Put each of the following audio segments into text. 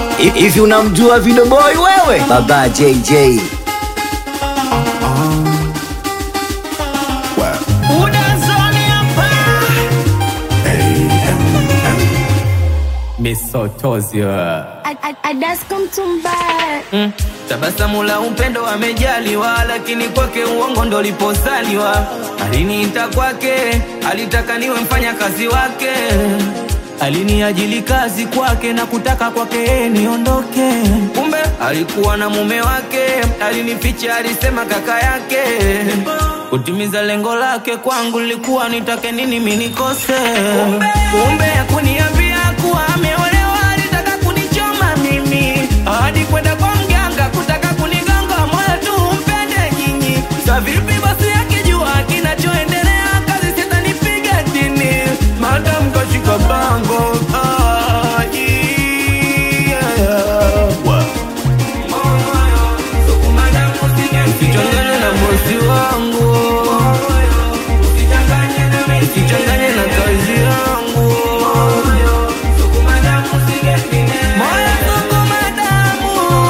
Hivi unamjua Video Boy wewe? Baba JJ. Misotozio Adasko mtumbaya mm. Tabasamu la upendo amejaliwa, lakini kwake uongo ndo liposaliwa. Aliniita kwake, alitaka niwe mfanya kazi wake, aliniajili kazi kwake na kutaka kwake niondoke. Kumbe alikuwa na mume wake, alinificha, alisema kaka yake. Kutimiza lengo lake kwangu lilikuwa nitake nini mimi nikose. Kumbe hakuniambia kuwa ameolewa, alitaka kunichoma mimi hadi kwenda kwa mganga kutaka kunigonga moyo tu mpende nyinyi. Sa vipi basi akijua kinachoendelea, kazi sitanipiga chini, madam kashika bango ah, yeah. Usichanganye na bosi wangu, usichanganye na kazi yangu. Moyo sukuma damu.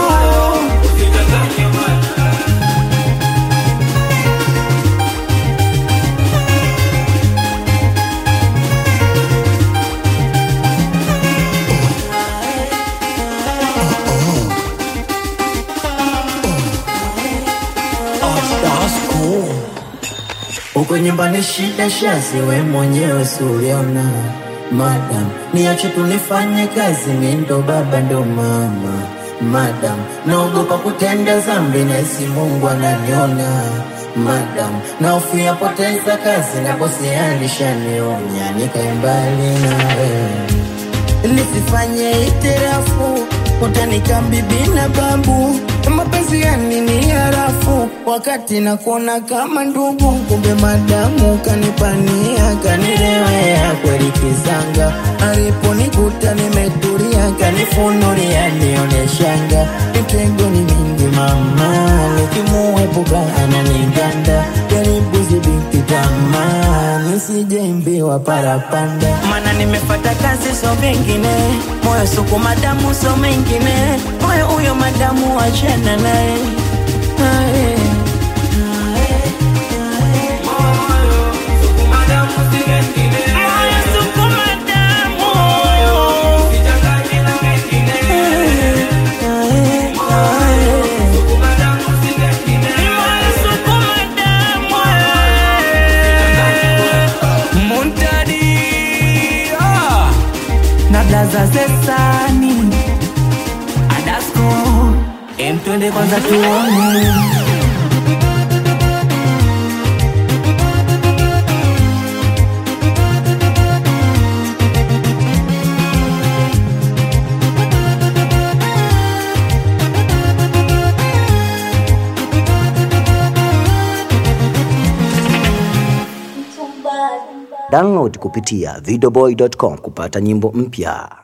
Uko nyumbani shida shazi, we mwenyewe suliona. Madam, niache tunifanye kazi, mi ndo baba ndo mama. Madam, naogopa kutenda zambi, nahisi Mungu ananiona. Madam, nahofia poteza kazi, na bosi alishanionya, nikae mbali nawe nisifanye itirafu utanika bibi na babu mapenzi yani ni harafu wakati nakuona kama ndugu kumbe madamu kanipania kanirewea kweli kizanga aliponikuta nimetulia kanifunulia nioneshanga mitego ni mingi mama nikimuepuka ananiganda jaribu zibiti tamaa nisijeimbiwa parapanda mana nimefata kazi so vingine moyo suku madamu so mengine moyo huyo madamu wachana naye Aye. Moyo suku madamu. Aye, aye. Moyo suku madamu. Muntadi ah, na blaza zesani Adasko em twende kwanza tuone Download kupitia videoboy.com kupata nyimbo mpya.